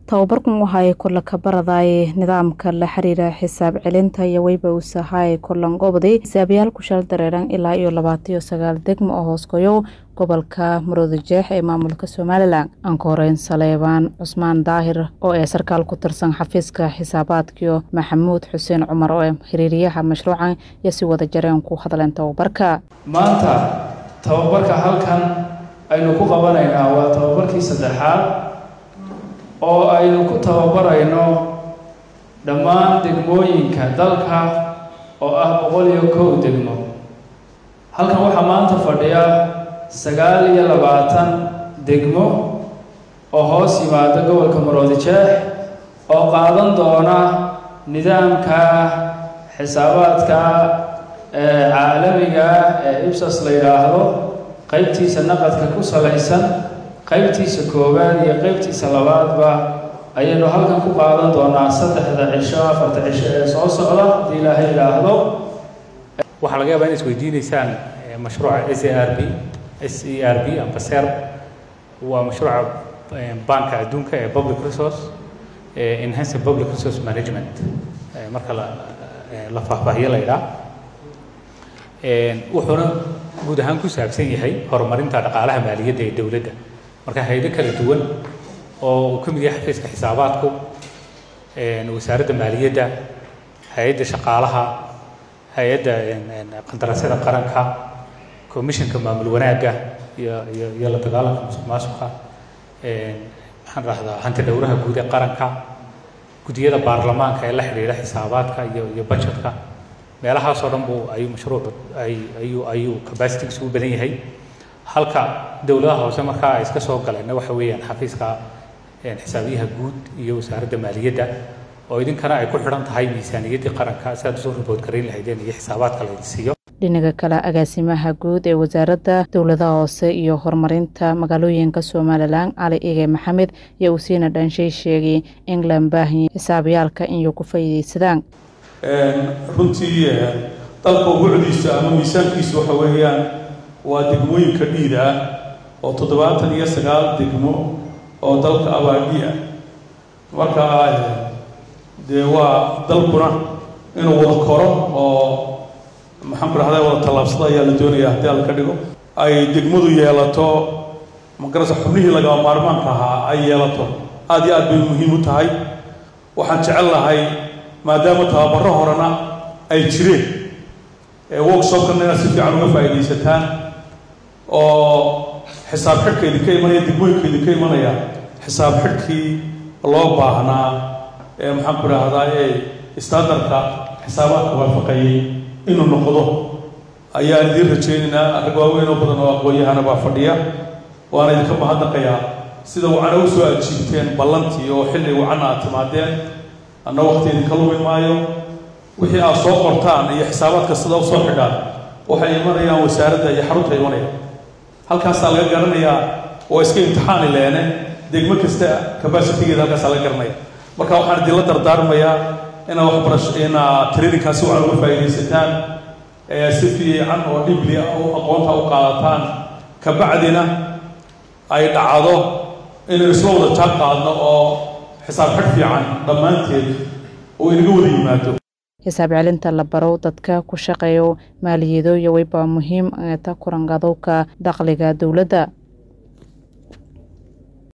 tababarkan waxa ay kolla ka baradaye nidaamka la xiriira xisaab celinta iyo weyba usahaye kollan goboday xisaabayaal ku shal dareeran ilaa iyo labaataiyo sagaal degmo oo hooskoyo gobolka maroodijeex ee maamulka somalilan aan ka horeyn saleebaan cusmaan daahir oo ee sarkaal ku tirsan xafiiska xisaabaadkiyo maxamuud xuseen cumar oo ee xiriiriyaha mashruucan iyo si wada jareen ku hadleen tababarka maanta tababarka halkan aynu ku qabanaynaa waa tababarkii saddexaad oo aynu ku tababarayno dhammaan degmooyinka dalka oo ah boqol iyo kow degmo halkan waxaa maanta fadhiya sagaal iyo labaatan degmo oo hoos yimaada gobolka maroodijeex oo qaadan doona nidaamka xisaabaadka caalamiga ee ibsas la yidhaahdo qaybtiisa naqadka ku salaysan qaybtiisa koowaad iyo qaybtiisa labaadba ayaynu halkan ku qaadan doonaa saddexda cisho afarta cisho ee soo socda haddii ilaahay yidhaahdo waxaa laga yaabaa in isweydiinaysaan mashruuca s a r b s e r b amba ser waa mashruuca banka adduunka ee public resource enhancing public resource management marka la la faahfaahiyo la yidhaah wuxuuna guud ahaan ku saabsan yahay horumarinta dhaqaalaha maaliyadda ee dowladda marka hay-ado kala duwan oo uu ka mid yahay xafiiska xisaabaadku wasaaradda maaliyadda hay-adda shaqaalaha hay-adda qandaraasyada qaranka commissionka maamul wanaagga iyo iyo iyo la dagaalanka musuq maasuqa maxaan rahdaa hanti dhowraha guud ee qaranka guddiyada baarlamaanka ee la xidhiidha xisaabaadka iyo iyo budgetka meelahaasoo dhan buu ayuu mashruucu ay ayuu ayuu capacitigiisu u badan yahay halka dowladaha hoose markaa ay iska soo galeenna waxa weeyaan xafiiska xisaabiyaha guud iyo wasaaradda maaliyadda oo idinkana ay ku xidhan tahay miisaaniyaddii qaranka si aad usoo ribood garayn lahaydeen iyo xisaabaadka laydin siiyo dhinaga kale agaasimaha guud ee wasaaradda dowladaha hoose iyo horumarinta magaalooyinka somalilan cali ige maxamed iyo usiina dhanshay sheegay in lan baahanyi xisaabayaalka inay ku faa'iidaysadaan runtii dalka bucdiisa ama miisaankiisa waxa weeyaan waa degmooyinka dhiida ah oo toddobaatan iyo sagaal degmo oo dalka abaadhi ah marka dee waa dalkuna inuu wada koro oo maxaan ku dhahday wada tallaabsada ayaa la doonaya haddii alla ka dhigo ay degmadu yeelato magarasa xubnihii lagaba maarmaanka ahaa ay yeelato aada iyo aad bay muhiim u tahay waxaan jecel lahay maadaama tababaro horena ay jireen workshopkana inaad si fiican uga faa'iidaysataan oo xisaab xidhka idinka imanaya degmooyinka idinka imanaya xisaab xidhkii loo baahnaa ee maxaan ku dhahdaa ee standardka xisaabaadka waafaqayay inuu noqdo ayaan idiin rajaynaynaa rag waaweyn oo badan oo aqoon-yahana baa fadhiya waana idinka mahadnaqayaa sida wacana u soo ajiibteen ballantii oo xilli wacana aad timaadeen anna waqti idinka lumi maayo wixii aad soo qortaan iyo xisaabaadka sida usoo xidhaan waxay imanayaan wasaaradda iyo xarunta imanaya halkaasaa laga garanayaa oo iska imtixaani leene degmo kasta cabacitigeeda halkaasaa laga garanaya marka waxaan idinla dardaarmayaa inaa waxbarasho inaa traininkaasi wacan uga faa'iidaysataan si fiican oo dhibli aqoonta u qaadataan kabacdina ay dhacdo inaynu isla wada jaan qaadno oo xisaab xidh fiican dhammaanteed oo inaga wada yimaado xisaab celinta la barow dadka ku shaqeeyo maaliyado iyo weyba muhiim ta kurangadowka dakhliga dowladda